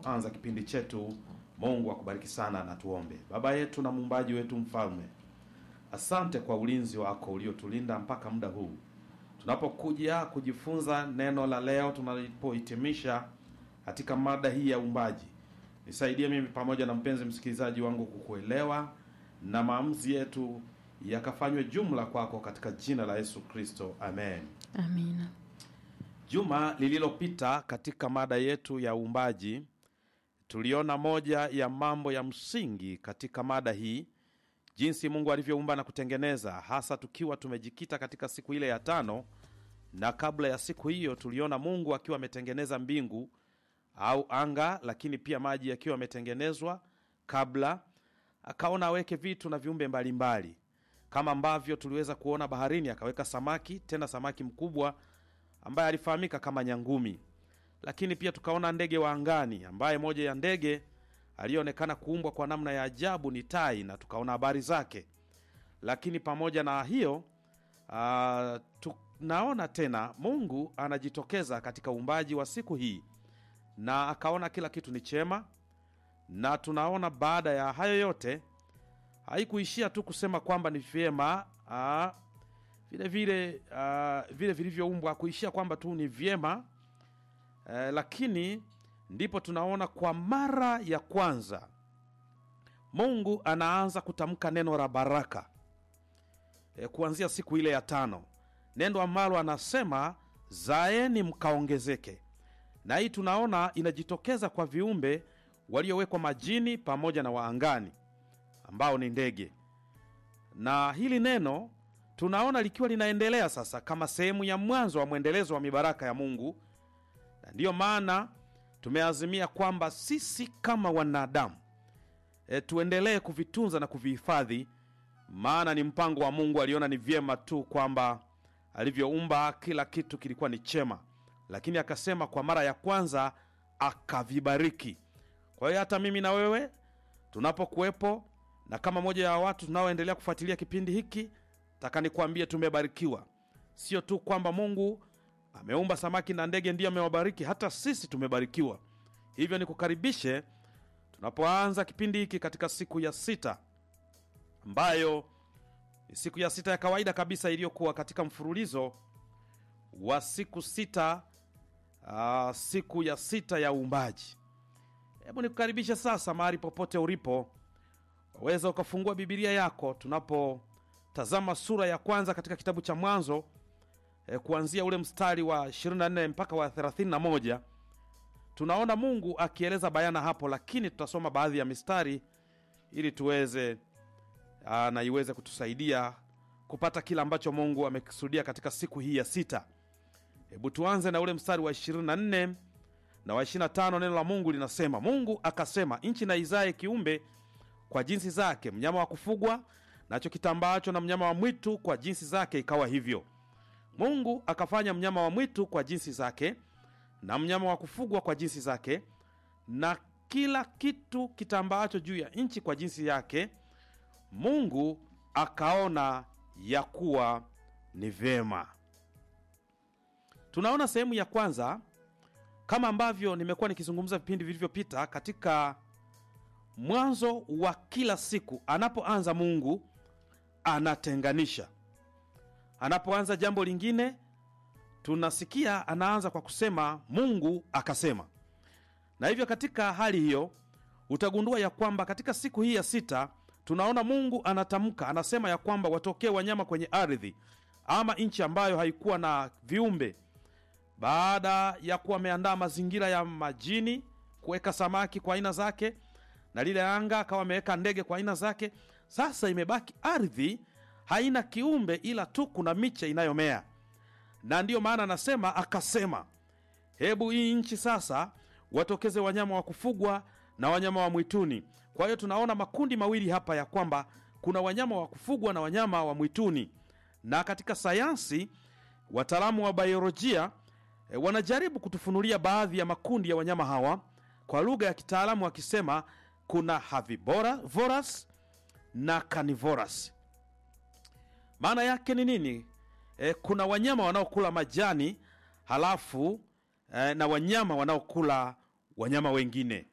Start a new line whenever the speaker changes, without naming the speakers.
tunapoanza kipindi chetu. Mungu akubariki sana, na tuombe. Baba yetu na muumbaji wetu, mfalme, asante kwa ulinzi wako uliotulinda mpaka muda huu tunapokuja kujifunza neno la leo, tunapohitimisha katika mada hii ya uumbaji. Nisaidie mimi pamoja na mpenzi msikilizaji wangu kukuelewa na maamuzi yetu yakafanywe jumla kwako, katika jina la Yesu Kristo, amen.
Amina.
Juma lililopita katika mada yetu ya uumbaji tuliona moja ya mambo ya msingi katika mada hii, jinsi Mungu alivyoumba na kutengeneza, hasa tukiwa tumejikita katika siku ile ya tano. Na kabla ya siku hiyo tuliona Mungu akiwa ametengeneza mbingu au anga, lakini pia maji yakiwa yametengenezwa kabla, akaona aweke vitu na viumbe mbalimbali mbali. Kama ambavyo tuliweza kuona baharini akaweka samaki, tena samaki mkubwa ambaye alifahamika kama nyangumi. Lakini pia tukaona ndege wa angani, ambaye moja ya ndege aliyeonekana kuumbwa kwa namna ya ajabu ni tai, na tukaona habari zake. Lakini pamoja na hiyo uh, tunaona tena Mungu anajitokeza katika uumbaji wa siku hii, na akaona kila kitu ni chema, na tunaona baada ya hayo yote haikuishia tu kusema kwamba ni vyema uh, vile vile uh, vile vilivyoumbwa, kuishia kwamba tu ni vyema uh, lakini ndipo tunaona kwa mara ya kwanza Mungu anaanza kutamka neno la baraka e, kuanzia siku ile ya tano, neno ambalo anasema zaeni mkaongezeke. Na hii tunaona inajitokeza kwa viumbe waliowekwa majini pamoja na waangani ambao ni ndege, na hili neno tunaona likiwa linaendelea sasa kama sehemu ya mwanzo wa mwendelezo wa mibaraka ya Mungu, na ndiyo maana tumeazimia kwamba sisi kama wanadamu e, tuendelee kuvitunza na kuvihifadhi, maana ni mpango wa Mungu. Aliona ni vyema tu kwamba alivyoumba kila kitu kilikuwa ni chema, lakini akasema kwa mara ya kwanza akavibariki. Kwa hiyo hata mimi na wewe tunapokuwepo na kama moja ya watu tunaoendelea kufuatilia kipindi hiki, taka nikwambie tumebarikiwa. Sio tu kwamba Mungu ameumba samaki na ndege ndiyo amewabariki, hata sisi tumebarikiwa. Hivyo nikukaribishe tunapoanza kipindi hiki katika siku ya sita, ambayo ni siku ya sita ya kawaida kabisa iliyokuwa katika mfululizo wa siku sita. Uh, siku ya sita ya uumbaji. Hebu nikukaribishe sasa, mahali popote ulipo, waweza ukafungua Bibilia yako tunapotazama sura ya kwanza katika kitabu cha Mwanzo e, kuanzia ule mstari wa 24 mpaka wa 31. Tunaona Mungu akieleza bayana hapo, lakini tutasoma baadhi ya mistari ili tuweze aa, na iweze kutusaidia kupata kila ambacho Mungu amekusudia katika siku hii ya sita. Hebu tuanze na ule mstari wa 24 na wa 25. Neno la Mungu linasema, Mungu akasema, nchi na izae kiumbe kwa jinsi zake, mnyama wa kufugwa nacho kitambaacho na mnyama wa mwitu kwa jinsi zake. Ikawa hivyo. Mungu akafanya mnyama wa mwitu kwa jinsi zake na mnyama wa kufugwa kwa jinsi zake na kila kitu kitambaacho juu ya nchi kwa jinsi yake. Mungu akaona ya kuwa ni vyema. Tunaona sehemu ya kwanza, kama ambavyo nimekuwa nikizungumza vipindi vilivyopita, katika mwanzo wa kila siku anapoanza Mungu anatenganisha anapoanza jambo lingine, tunasikia anaanza kwa kusema Mungu akasema. Na hivyo katika hali hiyo utagundua ya kwamba katika siku hii ya sita tunaona Mungu anatamka, anasema ya kwamba watokee wanyama kwenye ardhi ama nchi ambayo haikuwa na viumbe, baada ya kuwa ameandaa mazingira ya majini, kuweka samaki kwa aina zake, na lile anga akawa ameweka ndege kwa aina zake. Sasa imebaki ardhi haina kiumbe ila tu kuna miche inayomea, na ndiyo maana anasema akasema, hebu hii nchi sasa watokeze wanyama wa kufugwa na wanyama wa mwituni. Kwa hiyo tunaona makundi mawili hapa ya kwamba kuna wanyama wa kufugwa na wanyama wa mwituni, na katika sayansi wataalamu wa biolojia e, wanajaribu kutufunulia baadhi ya makundi ya wanyama hawa kwa lugha ya kitaalamu wakisema kuna herbivorous na carnivorous. Maana yake ni nini? E, kuna wanyama wanaokula majani halafu e, na wanyama wanaokula wanyama wengine.